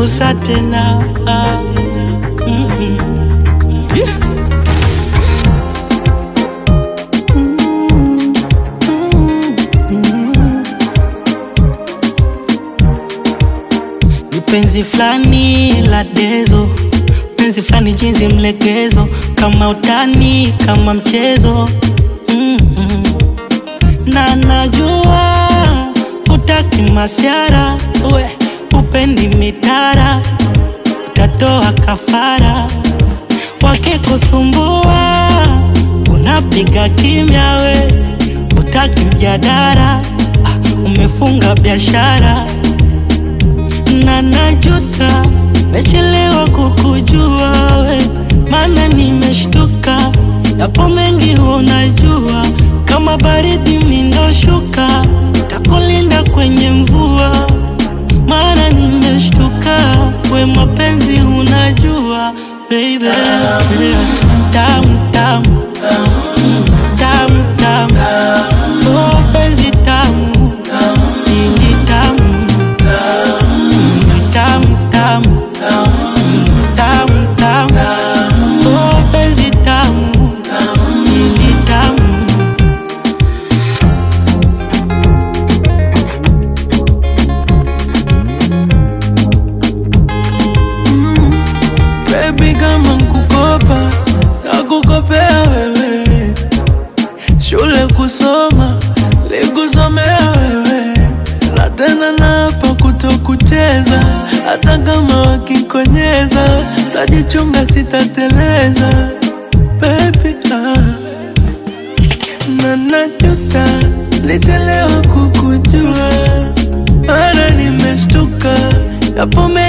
kusa tena ah. Mm-mm. Yeah. Ni penzi flani la dezo, penzi flani jinsi mlegezo, kama utani, kama mchezo mm-mm. na najua utaki masiara, we upendi mitara, utatoa kafara wakikusumbua, unapiga kimya, we utaki mjadara, ah, umefunga biashara na najuta, mechelewa kukujua we, maana nimeshtuka, yapo mengi unajua, kama baridi mindoshuka, takulinda kwenye mvua, maana nimeshtuka, we mapenzi unajua baby, tamu tamu Mm, tamu tamu, oh penzi tamu, ini tamu tamu tamu Mm, tamu tamu oh penzi tamu ili tamu Baby kama nkukopa na kukopea wewe, shule kusoma likusomea wewe, na tena napa kutokucheza, hata kama wakikonyeza, tajichunga sitateleza baby ah. na najuta lichelewa kukujua, mana nimeshtuka yapo mengi